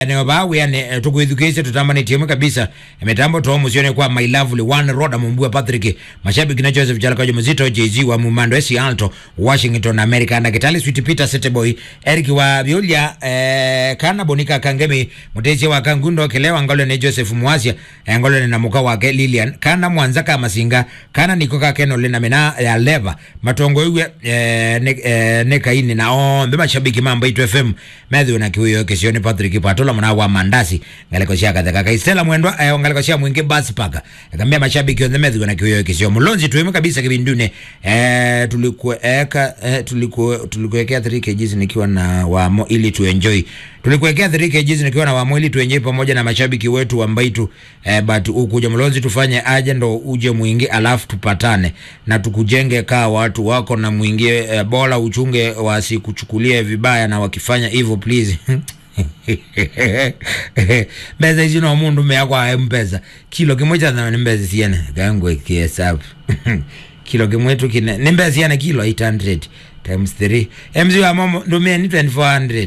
eneo bawe ane tukuithukishe tutamani timu kabisa mitambo to musione kwa my lovely one roda mumbua Patrick mashabiki na Joseph Jalakajo mzito JG wa Mumando Esi Alto Washington America na Kitali Sweet Peter Seteboy Eric wa Biolia eh, kana Bonika Kangemi mutezi wa Kangundo Kelewa ngolo ne Joseph Mwasia eh, ngolo ne namuka wake Lilian kana Mwanza kama Masinga kana nikoka Keno lena mena ya leva matongo iwe eh, ne, eh, ne kaini na oh mbe mashabiki mambo itu FM Matthew na kiwiyo kisioni Patrick Patola mwana wa mandasi ngaliko cia katheka kaistela mwendwa eh, ngaliko cia mwingi basi paka akambia mashabiki on the Matthew na kiwiyo kisio mulonzi tuime kabisa kibindune eh, tulikuweka eh, tuliku tulikuwekea 3 kgs nikiwa na wamo ili tu enjoy tulikuwekea 3 kgs nikiwa na wamo ili tu enjoy pamoja na mashabiki wetu wa Mbaitu eh, but ukuja mlonzi tufanye aje ndo uje mwingi alafu tupatane na tukujenge kaa watu wako na mwingie eh, bora uchunge wasikuchukulie vibaya na wakifanya hivyo please mbeza ici no mundu meakwa ae mpesa kilo kimwe cha thamani mbeza ciene kangwe kihesabu kilo kimwe tu kine ni mbeza ciene kilo 800 times 3 mz wa momo ndumia ni 2400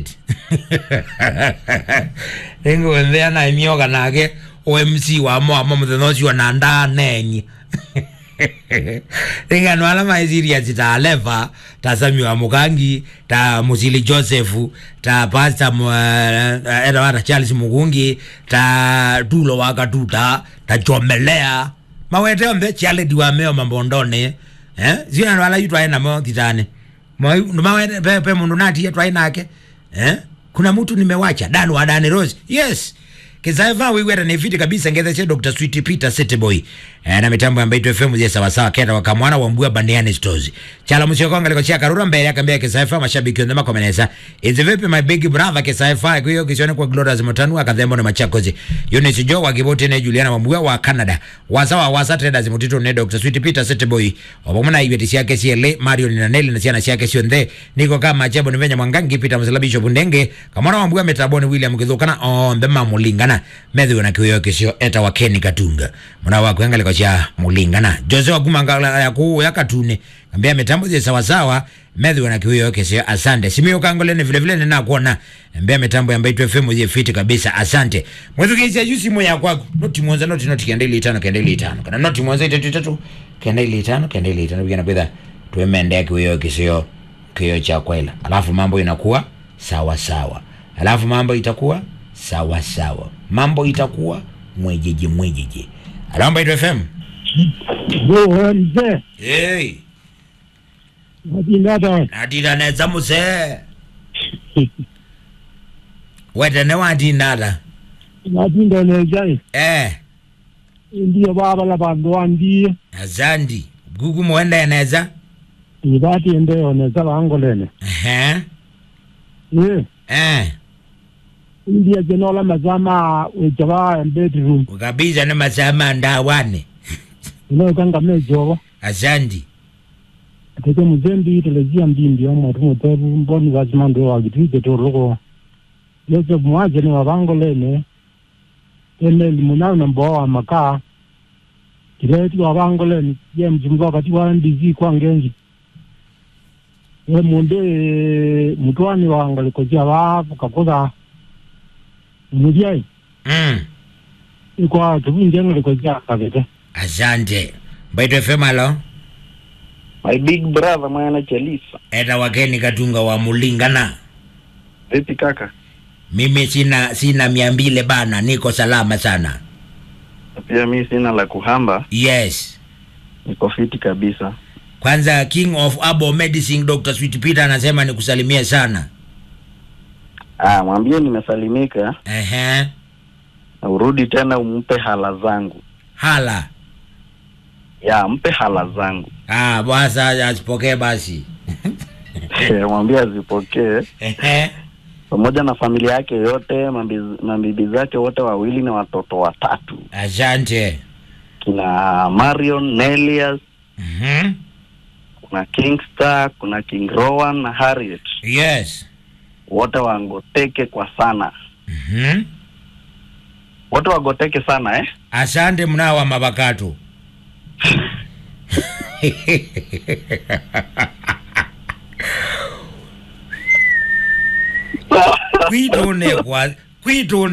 ringo nthea na imioga nake omc wa mo amo muthenya ucio na ndanenyi ringano ala maisiriasi ta leva ta samuel mukangi ta musili joseph ta pasta uh, edawata charles mugungi ta tulo wakatuta ta jomelea mawete ombe chialedi wameo mambondone eh? zinano ala yutwae namo titane mawete pe, pe mundu natie twae nake eh? kuna mtu nimewacha dan wa dani rose yes kisaiva wiwera ni fiti kabisa ngethe che Dr. Sweet Peter Seteboy eh, na mitambo ya Mbaitu FM zile sawa sawa kenda wakamwana wa mbua bandiani stores chala msio konga liko chia karura mbele akambia kisaifa mashabiki ndema komeneza is vipi my big brother kisaifa kwa hiyo kisione kwa Glorious Mutanu akadhembo na machakozi Eunice Jo wa Kiboti na Juliana wa mbua wa Canada wasawa wasa traders mutito ne Dr. Sweet Peter Seteboy obomona ibeti siake siele Mario ni naneli na siana siake sio ndhe niko kama chebo ni venya mwangangi Peter Msalabisho Bundenge kamwana wa mbua metaboni William Kidhukana on the mamulingana Matthew na kiyo kisio eta wa Ken Katunga mwana wa kuangalia kwa cha mulingana Jose wa kumangala ya ku ya katune ambia mitambo je sawa sawa Matthew na kiyo kisio asante simio kangole ni vile vile nina kuona ambia mitambo ya Mbaitu FM je fiti kabisa asante mwetu kisi ya jusi moya kwako noti mwanza noti noti kendeli itano kendeli itano kana noti mwanza itatu itatu kendeli itano kendeli itano bigana bidha tuemende kiyo kisio kiyo cha kwela alafu mambo inakuwa sawa sawa alafu mambo itakuwa sawa sawa mambo itakuwa mwejeje mwejeje alamba itu fm Yo, mzee, hey, nadinada natindaneza muse wetene watinada nadindanezai eh, ndiyo baba la bandu wandie azandi gugu muendeneza ibatiendeyoneza bangolene ehe ye eh, ndiye jenola mazama wejaba bedroom ukabiza ni masama ndawane inokanga mejoba azandi atete mzee ndiitelezia mbindi omwatu mutebu mboni basimando wagitwike toloko joseph mwajene wa bangolene eneli munayo namboa wa makaa kireti wa bangolene ye mzumba wakati wa ndizi kwangengi e munde mutwani wangalikosia bafu kakoza mulyai mm. ikwa kibunjengalikosia kabete asante mbaitu fm alo My big brother mwana Chelisa. eta wakeni katunga wa mulingana Vipi kaka? mimi sina sina mia mbili bana niko salama sana Pia mi sina la kuhamba, yes niko fiti kabisa. kwanza king of abo medicine dr sweet peter anasema nikusalimie sana Ah, mwambie nimesalimika ehe na urudi tena umpe hala zangu. hala Ya, mpe hala zangu. ah basa asipokee basi Eh, mwambie azipokee ehe pamoja na familia yake yote, mambi- mabibi zake wote wawili na watoto watatu, asante kina Marion, Nelias, mhm kuna Kingstar, kuna King Rowan na Harriet, yes wote wangoteke kwa sana, mhm wote wagoteke sana eh. asante mnao wa mabakato kwitone kwa kwitu